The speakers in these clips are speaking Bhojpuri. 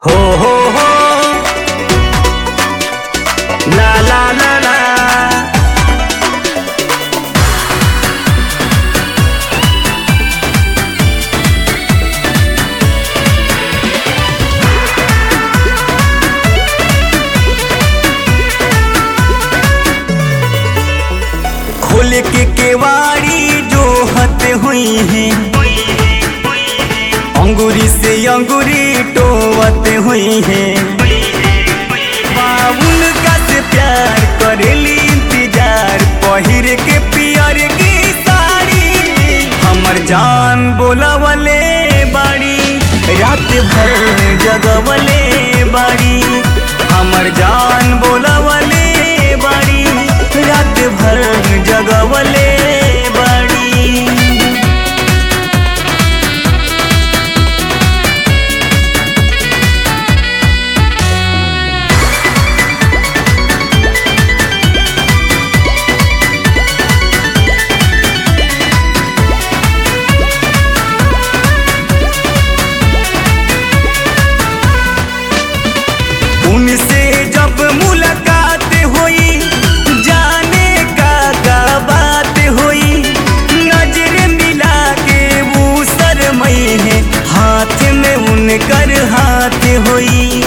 हो हो हो ला ला ला ला खोल के केवाड़ी जो हते हुई है अंगूरी से अंगूरी टोवते हुई है बाबुल का से प्यार करेली इंतजार पहिर के पियर की साड़ी हमर जान बोलावले बाड़ी रात भर जगवले बाड़ी हमर जान बोलावले बाड़ी रात भर जगवले बाड़ी उनसे जब मुलाकात हुई जाने का का बात हुई नजर मिला के वो शरमई है हाथ में उनकर हाथ हुई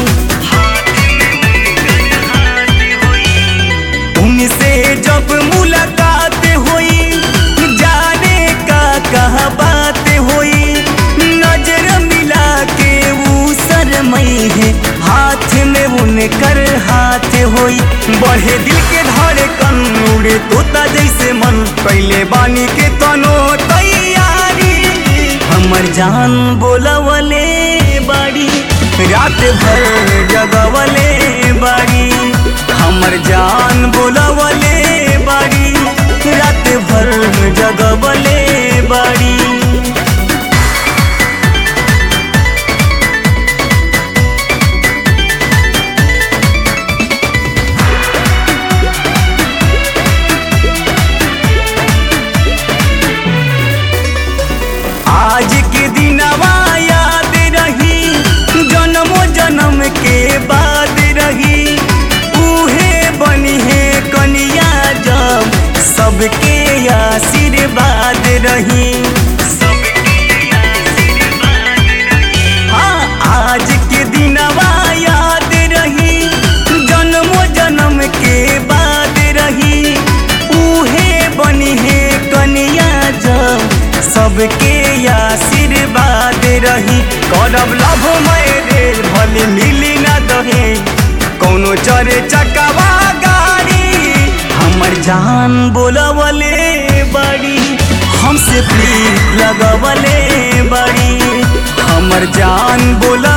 उनसे जब मुलाकात हुई जाने का कहा बात हुई नजर मिला के वो शरमई है हाथ में उनकर हाथ हुई बढ़े दिल के धड़े कन उड़े तोता जैसे मन पहले बानी के तनो तैयारी हमर जान बोलवले बाड़ी रात भर जगवले बाड़ी हमर जान बोलवले बाड़ी रात भर जगवले बाड़ी आज के दिनवा याद रही जन्मो जन्म के बाद रही उहे बनी है कनिया जब सबके आशीर्वाद रही हाँ आज के दिनवा याद रही जन्मो जन्म के बाद रही उहे बनी है कनिया जब सबके आशीर्वाद रही करब लभ मैरेज भले मिली ना दहे कौनो चरे चकवा गाड़ी हमर जान बोलवले बड़ी हमसे प्रीत लगवले बड़ी हमर जान बोला